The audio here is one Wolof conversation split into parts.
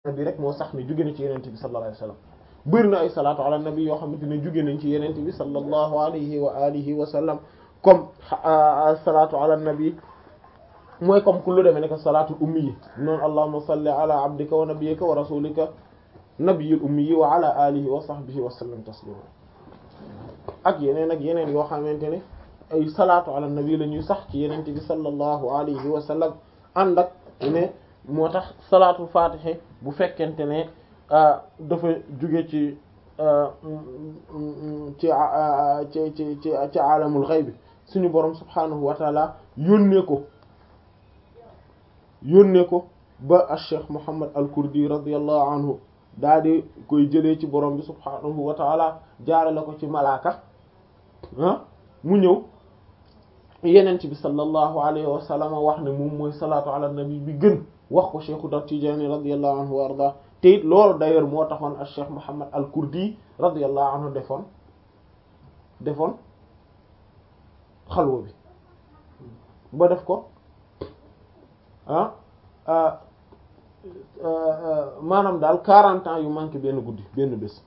bi rek moo sax ni jóge na ci yenente bi sallallahu alayhi wa sallam bëri na ay salaatu ala nabi yoo xamante ne jóge nañ ci yenente bi sallallahu alayhi wa alihi wa sallam comme salaatu ala nabi mooy comme ku lu demee nekk salaatu ummi yi noonu allahumma salli ala abdika wa nabiyyika wa rasulika nabiyil ummi yi wa ala alihi wa sahbihi wa sallam taslima ak yeneen ak yeneen yoo xamante ne ay salaatu ala nabi la ñuy sax ci yenente bi sallallahu alayhi wa sallam ànd ak ne moo tax salaatu fatiha bu fekkente ne dafa jóge ci ci ci ci ci ci alamul ghayb suñu borom subhanahu wa taala yónnee ko yónnee ko ba al cheikh Muhammad al Kurdi radiyallahu anhu daa di koy jëlee ci borom bi subhanahu wa taala jaare la ko ci malaaka ah mu ñëw yenent bi sallallahu alayhi wa sallam wax ne moom mooy salaatu ala nabi bi gën wax ko cheikhu da Tijaani radiyallahu anhu wa arda te it loolu d'ailleurs moo taxoon al cheikh Muhammad al Kurdi radiyallahu anhu defoon defoon xalwa bi ba def ko ah maanaam daal quarante ans yu manqué benn guddi benn bés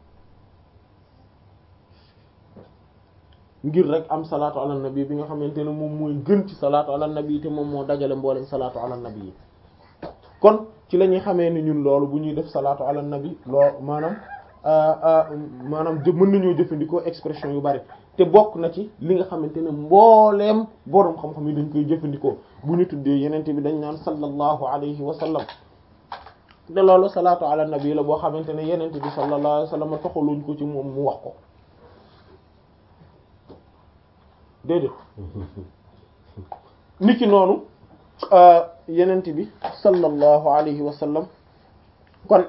ngir rek am salaatu ala nabi bi nga xamante ne moom mooy gën ci salaatu ala nabi te moom moo dajale mboolem salaatu ala nabi yi kon ci la ñuy xamee ni ñun loolu bu ñuy def salaatu ala nabi loo maanaam maanaam jë mën nañoo jëfandikoo expression yu bari te bokk na ci li nga xamante ne mbooleem boroom xam-xam yi dañ koy jëfandikoo bu ñu tuddee yenente bi dañ naan sallallahu alayhi wa sallam te loolu salaatu ala nabi la boo xamante ne yenente bi sallallahu alayhi wa sallam toxaluñ ko ci moom mu wax ko déedéet niki noonu yenente bi sallallahu alayhi wa sallam kon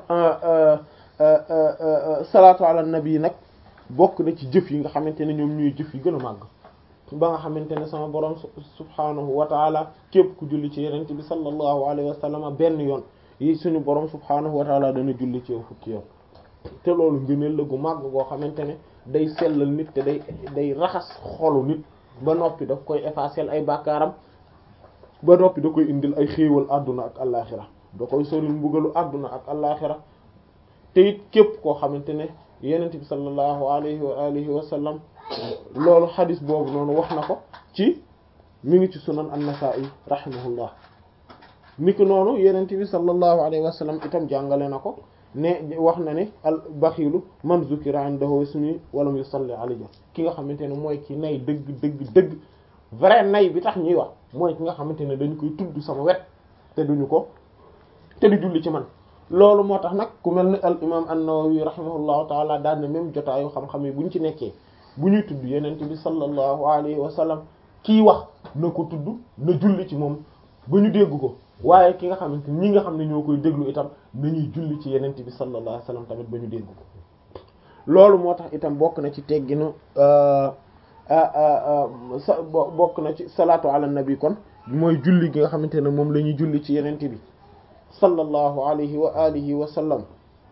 salaatu ala nabi nag bokk na ci jëf yi nga xamante ne ñoom ñuy jëf yi gën a màgg ba nga xamante ne sama borom subhanahu wa taala képp ku julli ci yenente bi sallallahu alayhi wa sallam benn yoon yi suñu borom subhanahu wa taala dana julli ci yow fukki yoon te loolu ngëneel la gu màgg goo xamante ne day sellal nit te day day raxas xolu nit ba noppi daf koy effacer ay bàkkaaram ba noppi da koy indil ay xéewal àdduna ak allaaxira da koy soril mbugalu àdduna ak allaaxira te it képp koo xamante ne yenent bi sallallahu alayhi wa alihi wa sallam loolu xadis boobu noonu wax na ko ci mi ngi ci sunan an-Nasa'i rahimahullah ni ki noonu yenent bi sallallahu alayhi wa sallam itam jàngale na ko ne wax na ne al baxilu man zukira indahu ismi walam yusalli alayhi ki nga xamante ne mooy ki nay dëgg dëgg dëgg vrai nay bi tax ñuy wax mooy ki nga xamante ne dañ koy tudd sama wet te duñu ko te du julli ci man loolu moo tax nag ku mel ni al imam an-Nawawi rahimahullahu taala daan na même jotaayu xam-xam yi bu ñu ci nekkee bu ñuy tudd yenent bi sallallahu alayhi wa sallam kii wax na ko tudd na julli ci moom ba ñu dégg ko waaye ki nga xamante ñi nga xam ne ñoo koy déglu itam nañuy julli ci yenent bi sallallahu alayhi wa sallam tamit ba ñu dégg ko loolu moo tax itam bokk na ci tegginu sa bokk na ci salaatu ala nabi kon mooy julli gi nga xamante ne moom la ñuy julli ci yenent bi sallallahu alayhi wa alihi wa sallam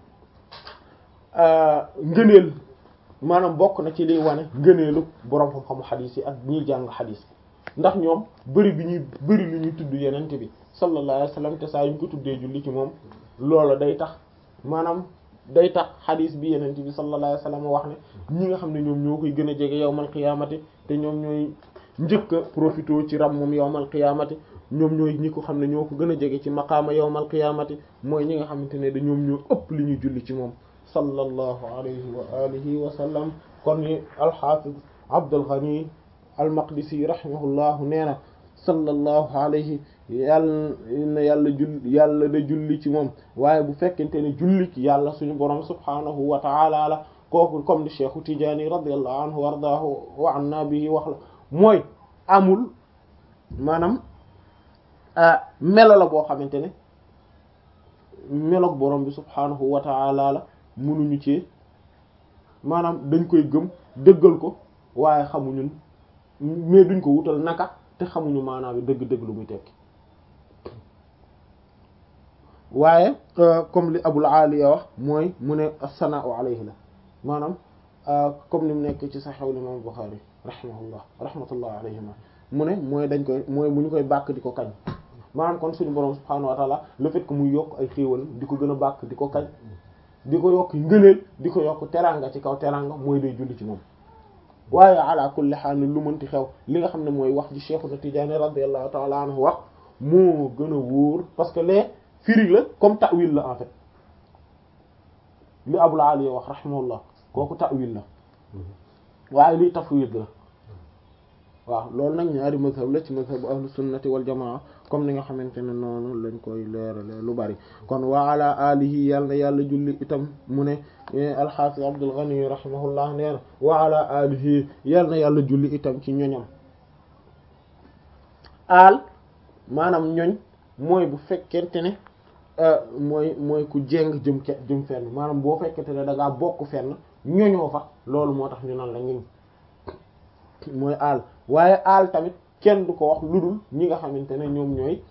ngëneel maanaam bokk na ci liy wane ngëneelu boroom xam-xamu xadiis yi ak ñiy jàng xadiis ndax ñoom bëri bi ñuy bëri lu ñuy tudd yenent bi sallallahu alayhi wa sallam te saa yu ñu ko tuddee julli ci moom loola day tax maanaam day tax xadiis bi yenent bi sallallahu alayhi wa sallam wax ne ñi nga xam ne ñoom ñoo koy gën a jege yowmal qiyaamati te ñoom ñooy njëkk a profité ci ram moom yowmal qiyaamati ñoom ñooy ñi ko xam ne ñoo ko gën a jege ci maqaama yowmal qiyaamati mooy ñi nga xamante ne da ñoom ñoo ëpp li ñuy julli ci moom sallallahu alayhi wa alihi wa sallam kon ni alxaafiz Abdul Ghani al-Maqdisi rahimahullahu nee na sallallahu alayhi yàlla na yàlla jull yàlla da julli ci moom waaye bu fekkente ne julli ci yàlla suñu borom subhaanahu wa ta'ala la kooku comme ni Cheikhu Tijaani radiyallahu anhu wa ardaahu wa anna bihi wax la mooy amul maanaam melo la boo xamante ne meloog borom bi subhaanahu wa ta'ala la mënuñu ci maanaam dañ koy gëm dëggal ko waaye xamuñu mais duñ ko wutal naka te xamuñu maanaam bi dëgg-dëgg lu muy tekki waaye comme li Abul Aliya wax mooy mu ne as-sana'u alayhi la maanaam comme ni mu nekk ci Sahih Imam Bukhari rahimahullah rahmatullah alayhima mu ne mooy dañ koy mooy bu ñu koy bàkk di ko kañ maanaam kon suñu borom subhaanahu wa taala le fait que muy yokk ay xéewal di ko gën a bàkk di ko kañ di ko yokk ngëneel di ko yokk teranga ci kaw teranga mooy day julli ci moom waaye ala kulli haal lu mënti xew li nga xam ne mooy wax ji Cheikhuna Tijaani radiyallahu ta'ala anhu wax moo gën a wóor parce que les firi la comme ta'wil la en fait li Abul Ali wax rahimahullah kooku ta'wil la waaye lii tafwid la waaw loolu nag ñaari mazhab la ci mazhabu ahlu sunnati wal jamaa comme ni nga xamante ne noonu lañ koy leerale lu bari kon wa ala alihi yàlla na yàlla julli itam mu ne alxaafis Abdul Ghani rahimahullah nee na wa ala alihi yàlla na yàlla julli itam ci ñoñam aal maanaam ñoñ mooy bu fekkente ne mooy mooy ku jéng jëm ke jëm fenn maanaam boo fekkente ne da ngaa bokk fenn ñoñoo fa loolu moo tax ñu naan la ñuñ mooy aal waaye aal tamit kenn du ko wax lu dul ñi nga xamante ne ñoom ñooy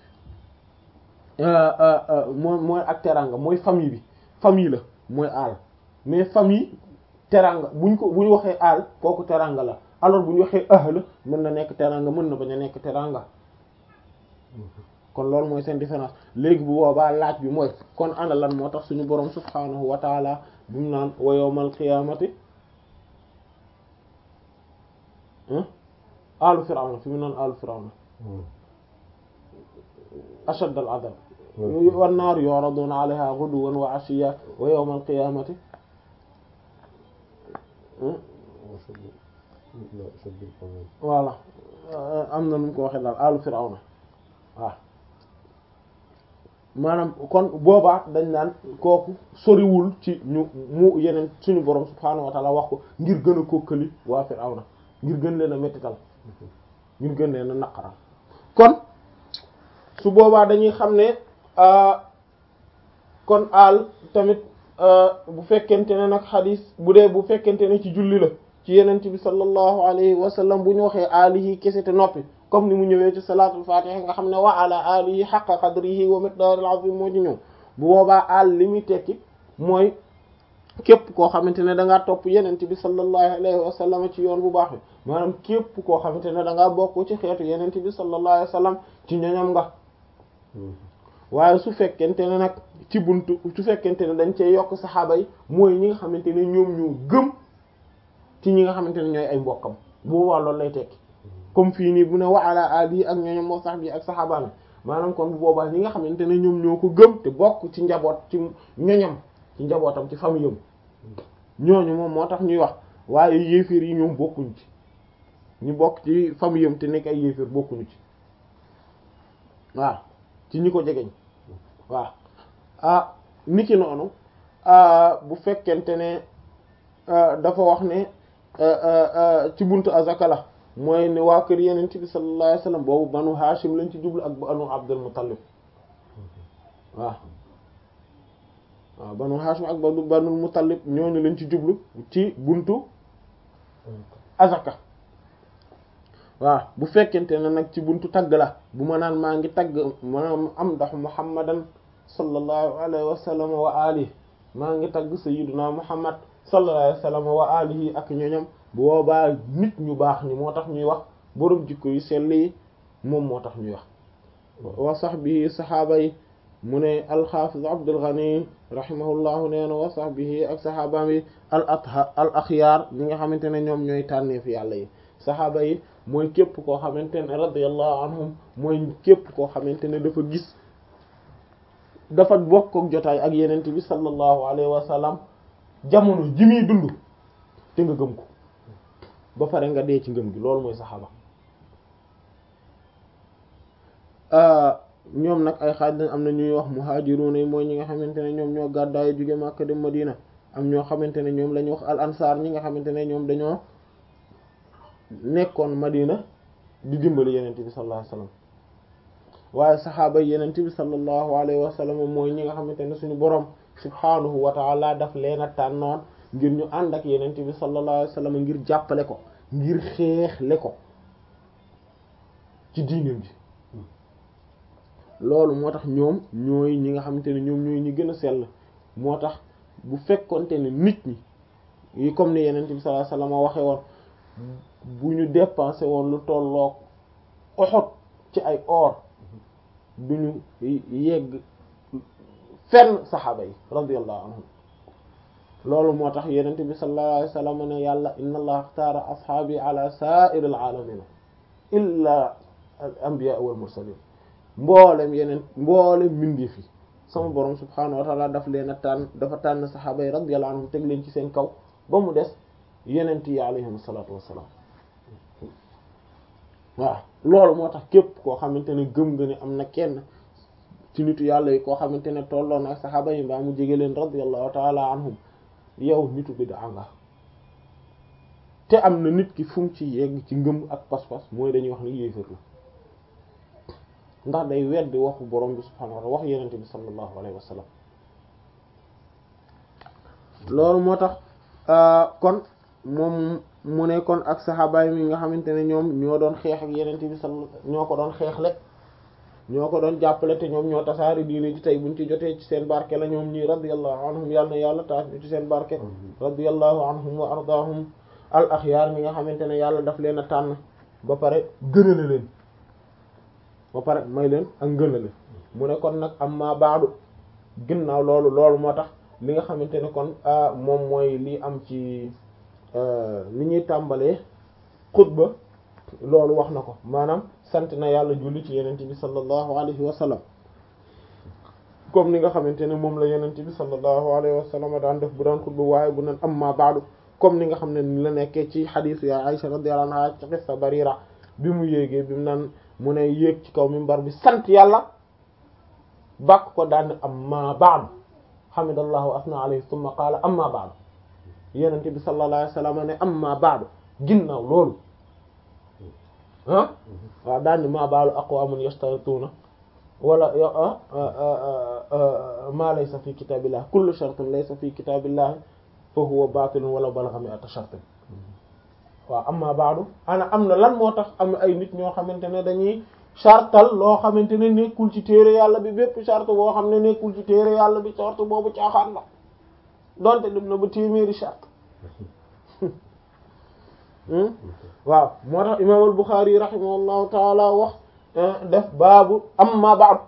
mooy mooy ak teranga mooy famille bi famille la mooy aal mais famille teranga buñ ko bu ñu waxee aal kooku teranga la alors bu ñu waxee ahl mën na nekk teranga mën na bañ a nekk teranga kon loolu mooy seen différence léegi bu boobaa laaj bi mooy kon ana lan moo tax suñu boroom subhaanahu wa taala bu mu naan wa yawmal qiyaamati alu firawna fi mu naan alu firawna ashad al adab wan naar yuraduna alayha ghuduwan wa ashiya wa yawm al qiyamati voilà am na nu mu ko waxee daal alu firawna waaw maanaam kon boobaa dañ naan kooku soriwul ci ñu mu yeneen suñu borom subhaanahu wa ta'ala wax ko ngir gën a kokkali waa firawna ngir gën leen a mettital ngir gën leen a naqaral kon su boobaa dañuy xam ne kon aal tamit bu fekkente ne nag xadis bu dee bu fekkente ne ci julli la ci yenent bi sallallahu alayhi wa sallam bu ñu waxee aalihi kese te noppi comme ni mu ñëwee ci salaatul fatiha nga xam ne wa ala alihi haqqa qadrihi wa miqdaril azim moo ci ñëw bu boobaa aal li muy tekki mooy képp koo xamante ne da ngaa topp yenent bi sallallahu alayhi wa sallam ci yoon bu baax bi maanaam képp koo xamante ne da ngaa bokk ci xeetu yenent bi sallallahu alayhi wa sallam ci ñoñam nga waaye su fekkente ne nag ci buntu su fekkente ne dañ cee yokk saxaaba yi mooy ñi nga xamante ne ñoom ñoo gëm ci ñi nga xamante ne ñooy ay mbokkam bu boobaa loolu lay tekki comme fii nii bu ne wa ala ali ak ñooñam moo sax bi ak saxaaba mi maanaam kon bu boobaa ñi nga xamante ne ñoom ñoo ko gëm te bokk ci njaboot ci ñoñam ci njabootam ci famille am ñooñu moom moo tax ñuy wax waaye yéeféer yi ñoom bokkuñ ci ñu bokk ci famille am te nekk ay yéeféer bokkuñu ci waaw ci ñi ko jegeñ waaw ah niki noonu bu fekkente ne dafa wax ne ci buntu azaka la mooy ne waa kër yeneen bi sallallahu alayhi wasallam boobu banu Hashim lañ ci jublu ak banu Abdul Muttalib waaw waaw banu Hashim ak banu banu Muttalib ñooñu lañ ci jublu ci buntu azaka waaw bu fekkente ne nag ci buntu tagg la bu ma naan maa ngi tagg maanaam am ndax muhammadan sallallahu alayhi wa sallam wa alihi maa ngi tagg sayyiduna muhammad sallallahu alayhi wa sallam wa alihi ak ñoñam bu boobaa nit ñu baax ñi moo tax ñuy wax borom jikko yu sell yi moom moo tax ñuy wax wa sahbihi saxaaba yi mu ne alxaafiz abdul ghani rahimahullahu nee na wa sahbihi ak saxaabaam yi al atha al axyaar ñi nga xamante ne ñoom ñooy tànneef yàlla yi saxaaba yi mooy képp koo xamante ne radiyallahu anhum mooy képp koo xamante ne dafa gis dafa bokk ak jotaay ak yenent bi sallallahu alayhi wa sallam jamono ji muy dund te nga gëm ko ba pare nga dee ci ngëm gi loolu mooy saxaaba ñoom nag ay xaaj lañ am na ñuy wax muhajiruna yi mooy ñi nga xamante ne ñoom ñoo gàddaay jóge Makka dem Madina am ñoo xamante ne ñoom la ñuy wax al ansar ñi nga xamante ne ñoom dañoo nekkoon Madina di dimbali yenente bi sallallahu alayhi wasallam waaye saxaaba yenente bi sallallahu alayhi wasallam mooy ñi nga xamante ne suñu borom subhanahu wa ta'ala daf leen a tànnoon ngir ñu ànd ak yenente bi sallallahu alayhi wasallam ngir jàppale ko ngir xeexle ko ci diineem ji loolu moo tax ñoom ñooy ñi nga xamante ne ñoom ñooy ñi gën a sell moo tax bu fekkonte ne nit ñi yi comme ni yenente bi sallallahu alayhi wasallam waxe woon bu ñu dépensé woon lu tolloog Uhud ci ay or duñu yegg fenn saxaaba yi radiyallahu anhum loolu moo tax yenente bi sallallahu alayhi wasallam ne yàlla inna allaha axtaara ashaabi ala sa'iril alamin illa al anbiya wal mursalin mboolem yeneen mboolem mbindeef yi sama borom subhaanahu wa taala daf leen a tànn dafa tànn saxaaba yi radiyallahu anhum teg leen ci seen kaw ba mu des yenent yi alayhim salaatu wassalaam waaw loolu moo tax képp koo xamante ne gëm nga ne am na kenn ci nitu yàlla yi koo xamante ne tolloon ak saxaaba yi mbaa mu jege leen radiyallahu taala anhum yow nitu bid'a nga te am na nit ki fu mu ci yegg ci ngëm ak pas-pas mooy dañuy wax ni yéefar la ndax day weddi waxu borom bi subhaanahu wa ta'ala wax yenente bi sallallahu alayhi wa sallam loolu moo tax kon moom mu ne kon ak saxaabaay mi nga xamante ne ñoom ñoo doon xeex ak yenente bi sal ñoo ko doon xeexle ñoo ko doon jàppale te ñoom ñoo tasaari diine ci tey buñ ci jotee ci seen barke la ñoom ñii radiyallahu anhum yàlla na yàlla taas ñu ci seen barke radiyallahu anhum wa ardaahum al axyaar mi nga xamante ne yàlla daf leen a tànn ba pare gënale leen ba pare may leen ak ngënale mu ne kon nag amma baadu ginnaaw loolu loolu moo tax li nga xamante ne kon moom mooy li am ci li ñuy tàmbalee xutba loolu wax na ko maanaam sant na yàlla julli ci yenente bi sallallahu alayhi wa sallam comme ni nga xamante ne moom la yenente bi sallallahu alayhi wa sallam daan def bu daan xutba waaye bu naan amma baadu comme ni nga xam ne ni la nekkee ci xadiis ya Aisha radiyallahu anha ci qissa Barira bi mu yéegee bi mu naan mu ne yéeg ci kaw minbar bi sant yàlla bàkk ko daan amma ba'd hamidallahu asna alayhi thumma qaala amma ba'd yenente bi sallallahu alayhi wasallam ne amma ba'd ginnaaw loolu ah waaw daan ni ma baalu aqwamun yashtarituna wala ma laysa fi kitabillah kullu shartin laysa fi kitabillah fa huwa batilun wala balagha mi'ata shartin waaw amma baadu ana am na lan moo tax am ay nit ñoo xamante ne dañuy chartal loo xamante ne nekkul ci téere yàlla bi bépp charte boo xam ne nekkul ci téere yàlla bi charte boobu caaxaan la donte dem na ba téeméeri charte waaw moo tax imaam al Buxaari rahimahullahu taala wax def baabu amma baadu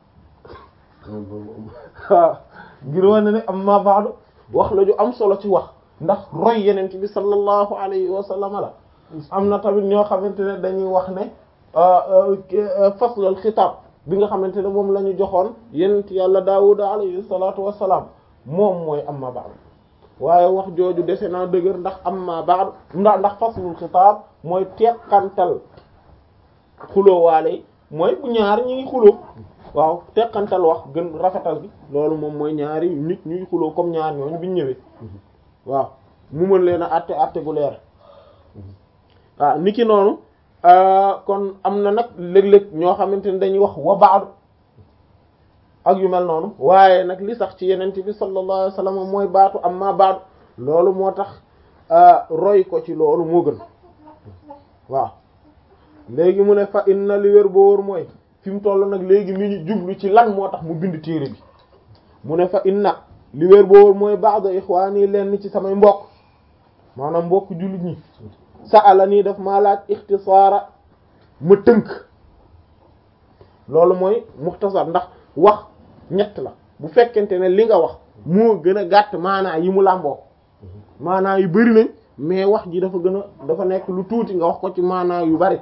waaw ngir wane ne amma baadu wax la ju am solo ci wax ndax roy yeneen bi sallallahu alayhi wa sallam la am na tamit ñoo xamante ne dañuy wax ne faslul xitaab bi nga xamante ne moom la ñu joxoon yenent yàlla daawuda alayhi salaatu wassalaam moom mooy amma ba'd waaye wax jooju dese naa dëgër ndax amma ba'd ndax ndax faslul xitaab mooy teqantal xuloo waale mooy bu ñaar ñi ngi xuloo waaw teqantal wax gën rafetal bi loolu moom mooy ñaari nit ñuy xuloo comme ñaar ñooñu biñ ñëwee waaw mu mën leen a àtte àtte gu leer waaw niki noonu kon am na nag léeg-léeg ñoo xamante ne dañuy wax wa baadu ak yu mel noonu waaye nag li sax ci yenente bi sallallahu alayhi wasallam mooy baatu amma baadu loolu moo tax roy ko ci loolu moo gën waaw léegi mu ne fa inna li wér boo wóor mooy fi mu toll nag léegi mi ñu jublu ci lan moo tax mu bind téere bi mu ne fa inna li wér boo wóor mooy ba'd ikhwani leen ci samay mbokk maanaam mbokk jullit ñi sa'ala nii daf maa laaj ixtisaara ma tënk loolu mooy muxtasar ndax wax ñett la bu fekkente ne li nga wax moo gën a gàtt maanaa yi mu làmboo maanaa yu bari nañ mais wax ji dafa gën a dafa nekk lu tuuti nga wax ko ci maanaa yu bari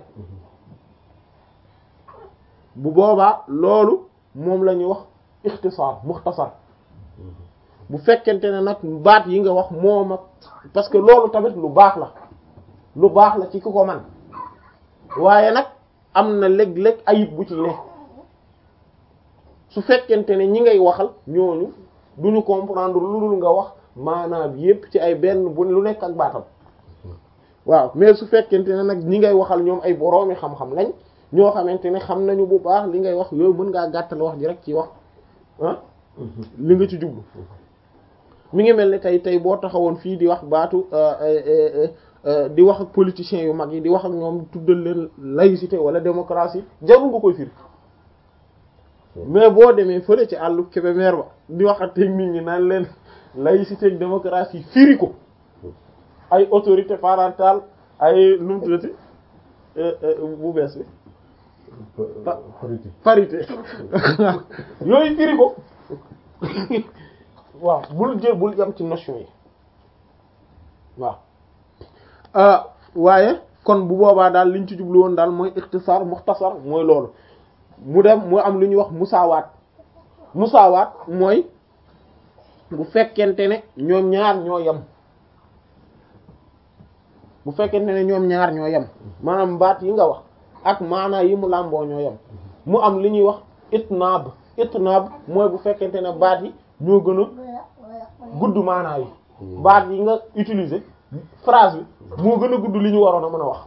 bu boobaa loolu moom la ñuy wax ixtisaar muxtasar bu fekkente ne nag baat yi nga wax moom ak parce que loolu tamit lu baax la lu baax la ci ku ko man waaye nag am na léeg-léeg ayib bu ci ne su fekkente ne ñi ngay waxal ñooñu duñu comprendre lu dul nga wax maanaam yépp ci ay benn bu lu nekk ak baatam waaw mais su fekkente ne nag ñi ngay waxal ñoom ay boroomi xam-xam lañ ñoo xamante ne xam nañu bu baax li ngay wax yooyu mën ngaa gàttal wax ji rek ci wax ah li nga ci jublu mi ngi mel ni tey tey boo taxawoon fii di wax baatu di wax ak politiciens yu mag yi di wax ak ñoom tuddal leen laïcité wala démocratie jarul nga koy firi mais boo demee fële ci àllu Kébémer ba di wax ak nit ñi naan leen laïcité ak démocratie firi ko ay autorité parentale ay nu mu tuddati bu bees bi parité parité yooyu firi ko waaw bul jël bul yam ci notion yi waaw waaye kon bu boobaa daal liñ ci jublu woon daal mooy ixtisaar muxtasar mooy loolu mu dem mu am lu ñuy wax musaawaat musaawaat mooy bu fekkente ne ñoom ñaar ñoo yem bu fekkente ne ñoom ñaar ñoo yem maanaam baat yi nga wax ak maanaa yi mu làmboo ñoo yem mu am li ñuy wax itnaab itnaab mooy bu fekkente ne baat yi ñoo gën a gudd maanaa yi baat yi nga utiliser phrase bi moo gën a gudd li ñu waroon a mën a wax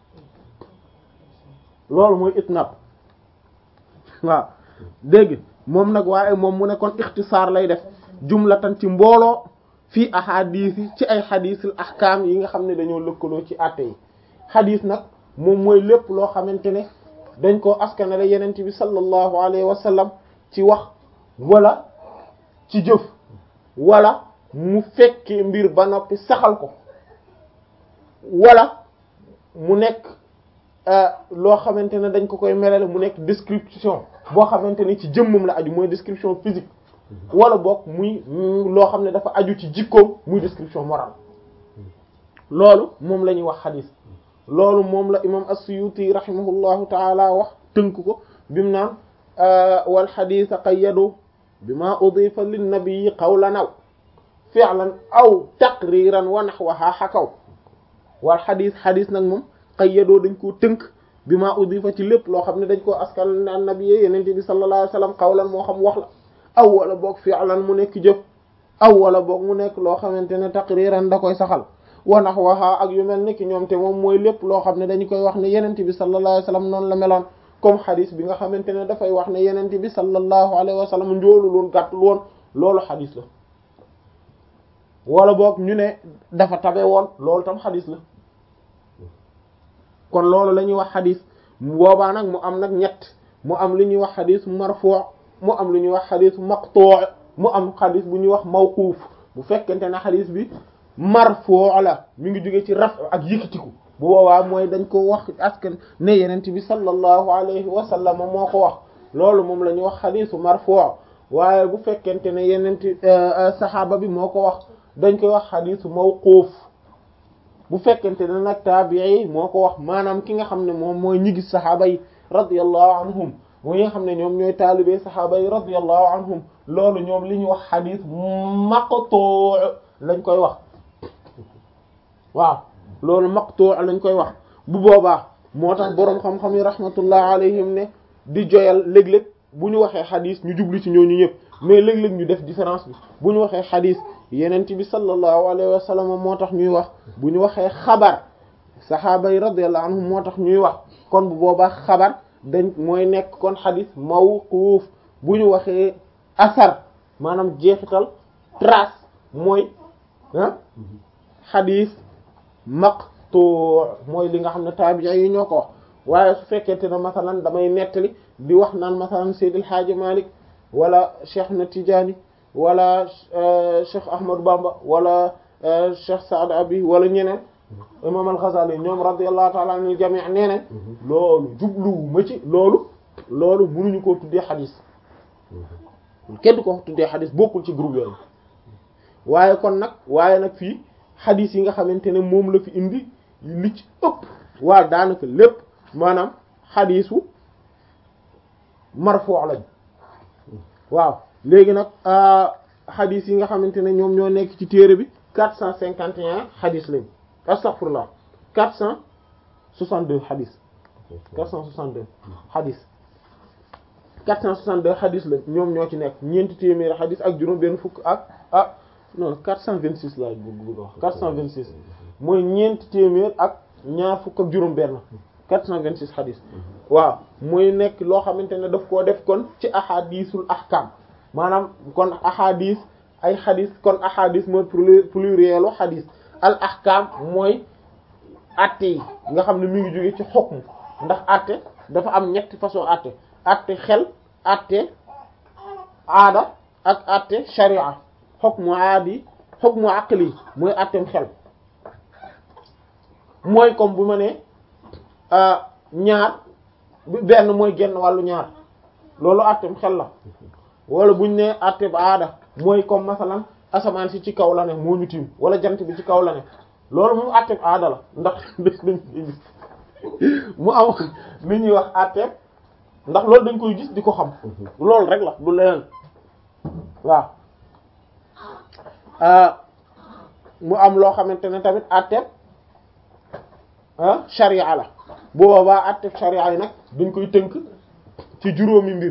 loolu mooy itnaab waaw dégg moom nag waaye moom mu ne kon ixtisaar lay def jumlatan ci mbooloo fii ahadis yi ci ay xadisul ahkaam yi nga xam ne dañoo lëkkaloo ci àtte yi xadis nag moom mooy lépp loo xamante ne dañ koo askanale yenent bi sallallahu alayhi wa sallam ci wax wala ci jëf wala mu fekkee mbir ba noppi saxal ko wala mu nekk loo xamante ne dañ ko koy melale mu nekk description boo xamante ni ci jëmmam la aju mooy description physique wala boog muy loo xam ne dafa aju ci jikkoom muy description morale loolu moom la ñuy wax xadis loolu moom la imam as-Suyuti rahimahullahu taala wax tënk ko bimu naan wal xadis qayyadu bima udifa linnabii qawlan aw fi'lan aw taqriran wa nahwaha hakaw wal xadis xadis nag moom qayyadoo dañ koo tënk bima udifa ci lépp loo xam ne dañ koo askal an nabi yenente bi sallallahu alayhi wasallam qawlan moo xam wax la aw wala boog fi'lan mu nekk jëf aw wala boog mu nekk loo xamante ne taqriran da koy saxal wa nahwaha ak yu mel ni ki ñoom te moom mooy lépp loo xam ne dañu koy wax ne yenente bi sallallahu alayhi wasallam noonu la meloon comme xadis bi nga xamante ne dafay wax ne yenente bi sallallahu alayhi wasallam njoolu loon gàttul woon loolu xadis la wala boog ñu ne dafa tabe woon loolu tam xadis la kon loolu la ñuy wax xadis boobaa nag mu am nag ñett mu am li ñuy wax xadis marfu' mu am lu ñuy wax xadis maqtu' mu am xadis bu ñuy wax mawquuf bu fekkente ne xadis bi marfu' la mi ngi jóge ci raf ak yëkkatiku bu boobaa mooy dañ ko wax askan ne yenent bi sallallahu alayhi wa sallam moo ko wax loolu moom la ñuy wax xadisu marfu' waaye bu fekkente ne yenent saxaaba bi moo ko wax dañ koy wax xadisu mawquuf bu fekkente ne nag taabii moo ko wax maanaam ki nga xam ne moom mooy ñi gis saxaaba yi radiyallahu anhum ñi nga xam ne ñoom ñooy taalibee saxaaba yi radiyallahu anhum loolu ñoom li ñuy wax xadis maqtu' lañ koy wax waaw loolu maqtu' lañ koy wax bu boobaa moo tax boroom xam-xam yi rahmatullah alayhim ne di joyal léeg-léeg bu ñu waxee xadis ñu jublu ci ñooñu ñëpp mais léeg-léeg ñu def différence bi bu ñu waxee xadis yenent bi sallallahu alayhi wa sallam moo tax ñuy wax bu ñu waxee xabar saxaaba yi radiyallahu anhum moo tax ñuy wax kon bu boobaa xabar dañ mooy nekk kon xadis mawquuf bu ñu waxee asar maanaam jeexital trace mooy ah xadis maqtu' mooy li nga xam ne taabi'i yi ñoo ko wax waaye su fekkente ne masalan damay nettali di wax naan masalan Seydil Hadji Malick wala Cheikh na Tidiane wala Cheikh Ahmadou Bamba wala Cheikh Saad Abi wala ñeneen imam al-Ghazali ñoom radiyallahu ta'ala anil jami' nee nañ loolu jubluwu ma ci loolu loolu mënuñu koo tuddee xadis kenn du ko tuddee xadis bokkul ci groupe yooyu waaye kon nag waaye nag fii xadis yi nga xamante ne moom la fi indi li ci ëpp waa daanaka lépp maanaam xadisu marfu' lañ waaw léegi nag xadis yi nga xamante ne ñoom ñoo nekk ci téere bi quatre cent cinquante et un xadis lañ astaghfirullah quatre cent soixante-deux xadis quatre cent soixante-deux xadis quatre cent soixante-deux xadis lañ ñoom ñoo ci nekk ñeenti téeméeri xadis ak juróom benn fukk ak ah non quatre cent vingt-six laa bëgg wax quatre cent vingt-six mooy ñeenti téeméer ak ñaar fukk ak juróom benn quatre cent vingt-six xadis waaw mooy nekk loo xamante ne daf koo def kon ci ahadisul ahkam maanaam kon ahadis ay xadis kon ahadis mooy plurielu xadis al ahkam mooy atte yi nga xam ne mi ngi jóge ci xukm ndax atte dafa am ñetti façon atte atte xel atte aada ak atte sharia hukmu aadi hukmu aqli mooy attem xel mooy comme bu ma ne ñaar benn mooy genn wàllu ñaar loolu àtteem xel la wala buñ ne àtteeb aada mooy comme masalan asamaan si ci kaw la ne moo ñu tiim wala jant bi ci kaw la ne loolu moom àtteeb aada la ndax dañ koy gis mu am li ñuy wax àtteeb ndax loolu dañ koy gis di ko xam loolu rek la du leneen waaw mu am loo xamante ne tamit àtteeb ah sharia la bu boobaa àtteeb sharia yi nag dañ koy tënk ci juróomi mbir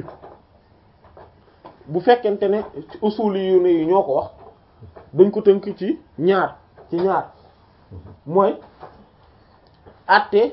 bu fekkente ne usuli yu ne yi ñoo ko wax dañ ko tënk ci ñaar ci ñaar mooy àtte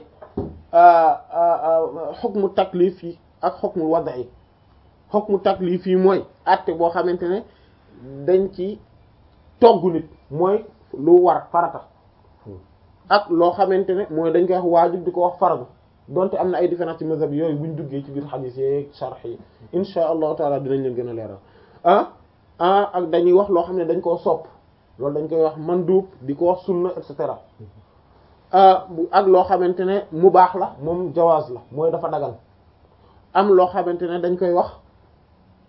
xukmu taklif yi ak xukmu wada yi xukmu taklif yi mooy àtte boo xamante ne dañ ci togg nit mooy lu war farata ak loo xamante ne mooy dañ koy wax waajib di ko wax faradu donte am na ay différence ci mazhab yooyu buñ duggee ci biir xadiis yi sharh yi insha allahu taala dinañ leen gën a leeral ah ah ak dañuy wax loo xam ne dañ koo sopp loolu dañ koy wax mandub di ko wax sunna et cetera ak loo xamante ne mu baax la moom jawaaz la mooy dafa dagal am loo xamante ne dañ koy wax